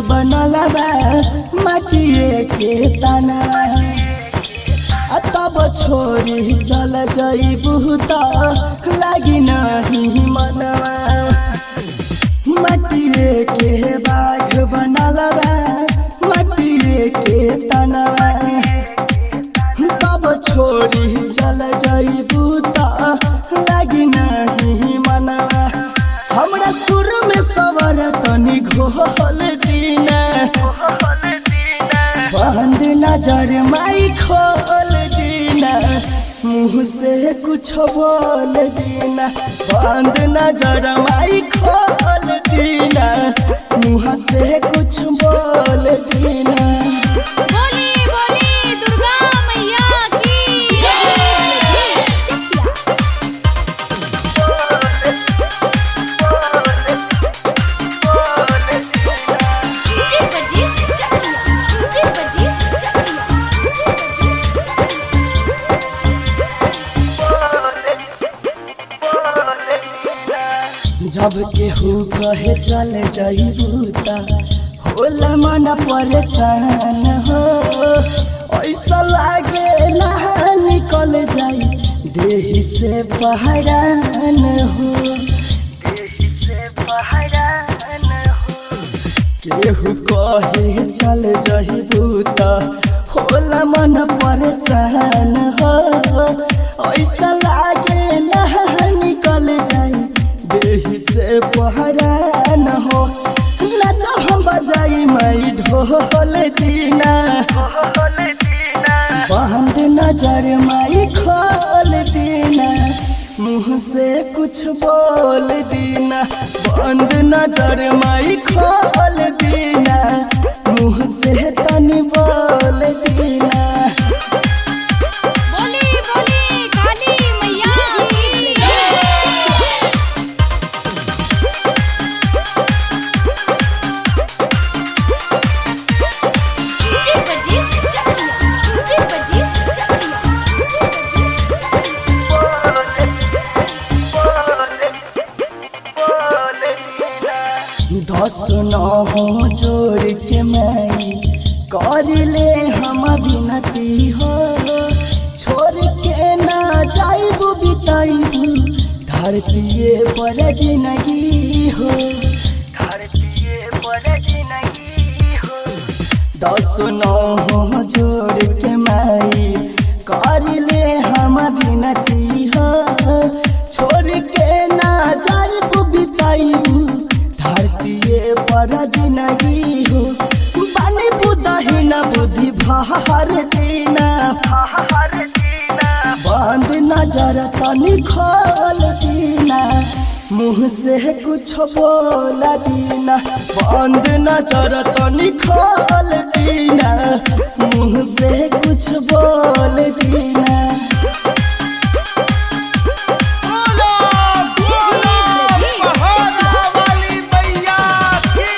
बनल बा माटिए के तना आ तब छोरी चल जइबू त लागी नहीं मनवा माटिए के बाघ बनल बा माटिए के तनवा तब छोरी चल जइबू त लागी नहीं मनवा हमरा सुर में सवर तनी घोल दीना बंद नजर माई खोल दीना मुँह से कुछ बोल दीना बंद नजर माई खोल दीना मुँह से कुछ बोल दीना बोली बोली दुर्गा मैया की डीजे परदीस चकिया डीजे परदीस जब केहू कहे चल जइबू त होला मन परेशान हो ऐसा लागे ना निकल जाई देही से पहरान हो देही से पहरान हो केहू कहे चल जइबू त होला मन परेशान हो ऐसा लागे ना निकल जाई देही से पहरान हो नच हम बजाई मई ढोल दीना बंद नजर माई खोल दीना मुँह से कुछ बोल दीना बंद नजर माई खोल दीना मुँह से तनी बोल दीना बोली बोली काली मैया की डीजे परदीस चकिया डीजे परदीस दस नौ जोड़ के मई कर ले हम विनती हो छोड़ के ना जाइबू बिताइबू धरतीये पर जिंदगी हो धरतीये पर जिंदगी हो दस नौ जोड़ के मई कर ले हम विनती हो छोड़ के ना जाइबू बिताइबू धरतीये पर जिंदगी हो बानी बुदही न बुद्धि भार दीना भार दीना बंद नजर तनी खोल दीना मुँह से कुछ बोल दीना बंद नजर तनी खोल दीना मुँह से कुछ बोल दीना बोलो बोलो पहाड़ा वाली मैया की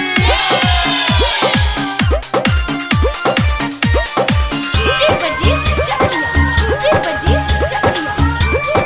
डीजे परदीस चकिया डीजे परदीस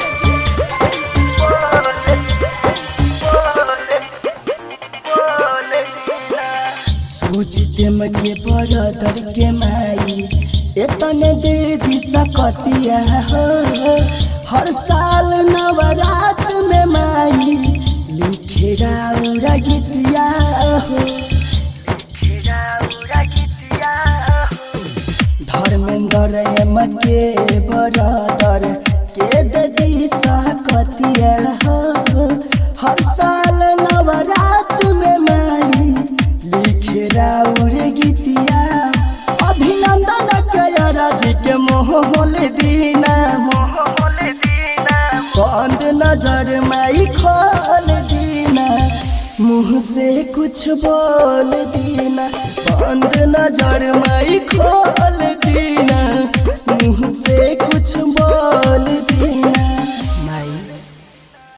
सूझ देम के बरदर के माई एतने दे दी सकतिया हो हर साल नवरात में माई लिखे राउरा गीतिया हो लिखे राउरा गीतिया हो धर्मेंद्र एम के बरदर के दे दी सकतिया हो हर साल नवरात में माई लिखे राउर गीतिया अभिनंदन कयरा जी के मोहल दीना मोहल दीना बंद नजर माई खोल दीना मुँह से कुछ बोल दीना बंद नजर माई खोल दीना मुँह से कुछ बोल दीना